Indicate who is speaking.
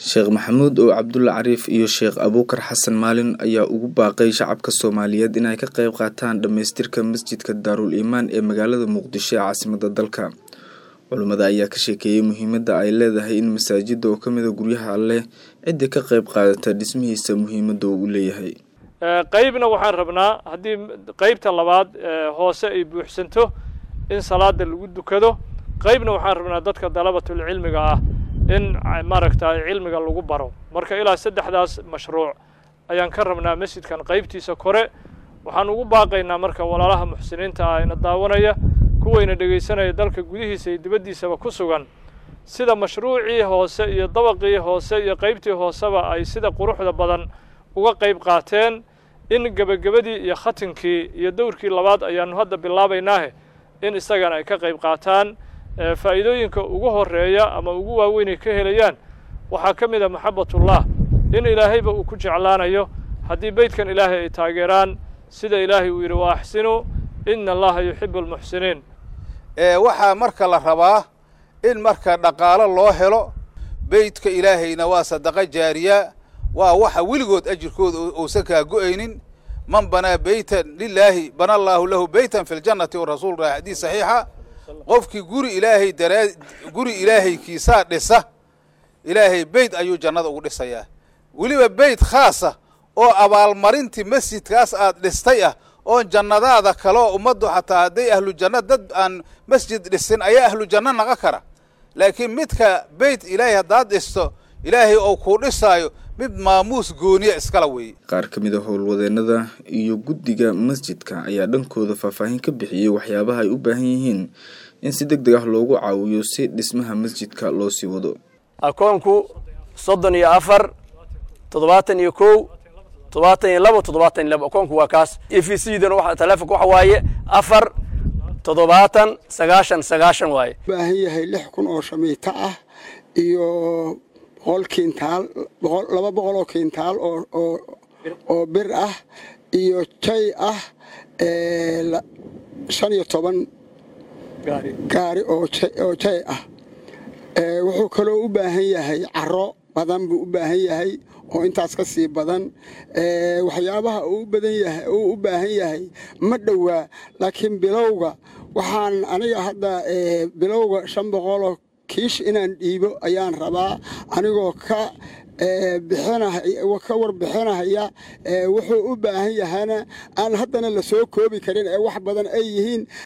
Speaker 1: sheekh maxamuud oo cabdulle cariif iyo sheekh abuukar xasan maalin ayaa ugu baaqay shacabka soomaaliyeed inay ka qayb qaataan dhammaystirka masjidka daarul iimaan ee magaalada muqdisho ee caasimada dalka culimmada ayaa ka sheekeeyey muhiimadda ay leedahay in masaajida oo kamida guryaha alleh cidda ka qayb qaadata dhismihiisa muhiimadda uu leeyahay
Speaker 2: qeybna waxaan rabnaa haddii qeybta labaad hoose ay buuxsanto in salaada lagu dukado qeybna waxaan rabnaa dadka dalabatulcilmiga ah in maaragtay cilmiga lagu baro marka ilaa saddexdaas mashruuc ayaan ka rabnaa masjidkan qeybtiisa kore waxaan ugu baaqaynaa marka walaalaha muxsiniinta ah ina daawanaya kuwayna dhegaysanaya dalka gudihiisa iyo dibaddiisaba ku sugan sida mashruucii hoose iyo dabaqii hoose iyo qeybtii hooseba ay sida quruxda badan uga qayb qaateen in gebagabadii iyo khatinkii iyo dowrkii labaad ayaanu hadda bilaabaynaahe in isagana ay ka qayb qaataan faa'iidooyinka ugu horeeya ama ugu waaweyn ay ka helayaan waxaa ka mid a maxabatullah in ilaahayba uu ku jeclaanayo haddii beydkan ilaahay ay taageeraan sida ilaahay uu yidhi wa axsinuu ina allaha yuxibu almuxsiniin
Speaker 3: waxaa marka la rabaa in marka dhaqaalo loo helo beydka ilaahayna waa sadaqa jaariya waa waxa weligood ajirkooda uusan kaa go-aynin man banaa beytan lilaahi bana allaahu lahu beytan fi ljannati wa rasuul raa xadiis saxiixa qofkii guri ilaahay daraa guri ilaahaykiisaa dhisa ilaahay beyd ayuu jannada ugu dhisayaa weliba beyd khaasa oo abaalmarintii masjidkaas aad dhistay ah oon jannadaada kaleo ummaddu xataa hadday ahlu janno dad aan masjid dhisin ayaa ahlu janno naqa kara laakiin midka beyt ilaahay haddaad dhisto ilaahay oo kuu dhisaayo mid maamuus gooniya iskala weeye
Speaker 1: qaar ka mid a howlwadeennada iyo guddiga masjidka ayaa dhankooda faahfaahin ka bixiyey waxyaabaha ay u baahan yihiin in si deg deg ah loogu caawiyo si dhismaha masjidka loo sii wado
Speaker 4: akoonku soddon iyo afar toddobaatan iyo kow toddobaatan iyo labo toddobaatan iyo labo akoonku waa kaas e v c dan wa taleefonka waxa waaye afar toddobaatan sagaashan sagaashan waaye
Speaker 5: baahan yahay lix kun oo shamiito ah iyo boqol kintaal laba boqol oo kintaal oo bir ah iyo jay ah shan iyo toban gaari oo jay ah wuxuu kaloo u baahan yahay caro badan buu u baahan yahay oo intaas ka sii badan waxyaabaha uu u baahan yahay ma dhowaa laakiin bilowga waxaan aniga hadda bilowga shan boqoloo kiish inaan dhiibo ayaan rabaa anigoo ka ka warbixinahaya wuxuu u baahan yahana aan haddana la soo koobi karin ee wax badan ay yihiin